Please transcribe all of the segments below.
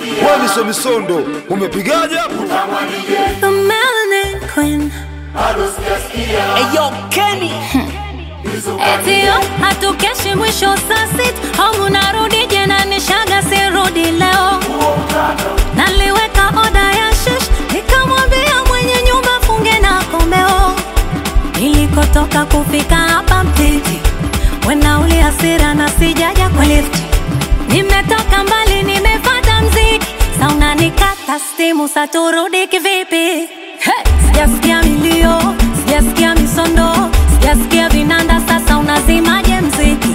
we misomisondo umepigaje hapo The Melanin Queen. Eyo Kenny Etio hatukeshi mwisho saa sita au narudi jena nishaga sirudi leo naliweka oda ya shish nikamwambia mwenye nyumba funge na komeo nilikotoka kufika hapa mtiti wenauli hasira na sijaja kwa lifti nimetoka mbali nimefata mziki sauna nikata stimu saturudi kivipi hey! sijasikia milio sijasikia misondo sijasikia vinanda sasa unazimaje mziki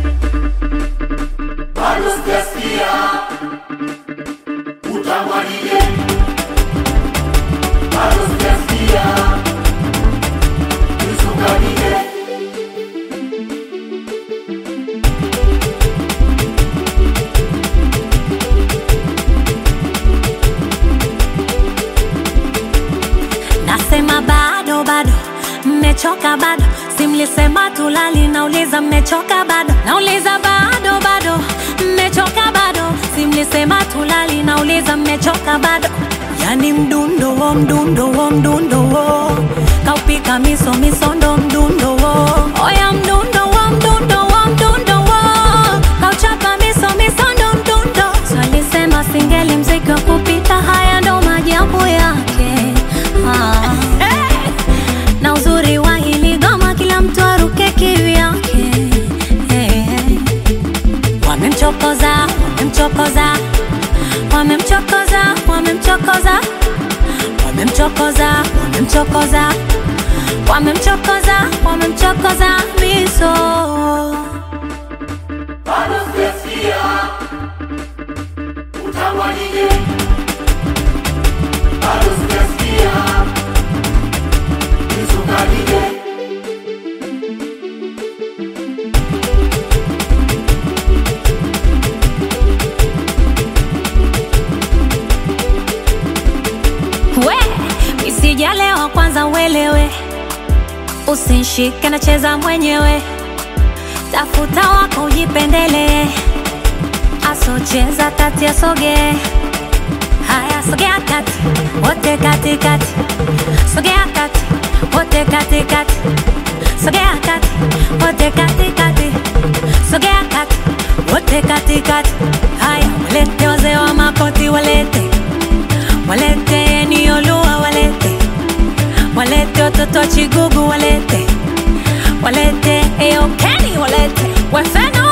nasema bado bado mmechoka bado simlisema tulali nauliza mmechoka bado nauliza bado bado mmechoka bado simlisema tulali nauliza mmechoka bado yani mdundo wo mdundo wo mdundo wo kaupika miso misondo mdundo wo oya mdundo wo mdundo wo mdundo wo kauchapa miso misondo mdundo swalisema singeli mziki wa kupita haya ndo majabu yake ah. na uzuri wa hili goma kila mtu aruke kivyake hey. wamemchokoza wamemchokoza wamemchokoza wamemchokoza wamemchokoza wamemchokoza wamemchokoza wamemchokoza miso we isijalewa kwanza uelewe usinshike nacheza mwenyewe tafuta wako ujipendelee asocheza kati asogee haya sogea kati wote katikati sogea kati wote katikati sogea kati wote katikati sogea kati wote katikati haya walete wazee wa makoti walete walete niolua walete walete watoto wa chigugu walete walete eokeni walete wefeno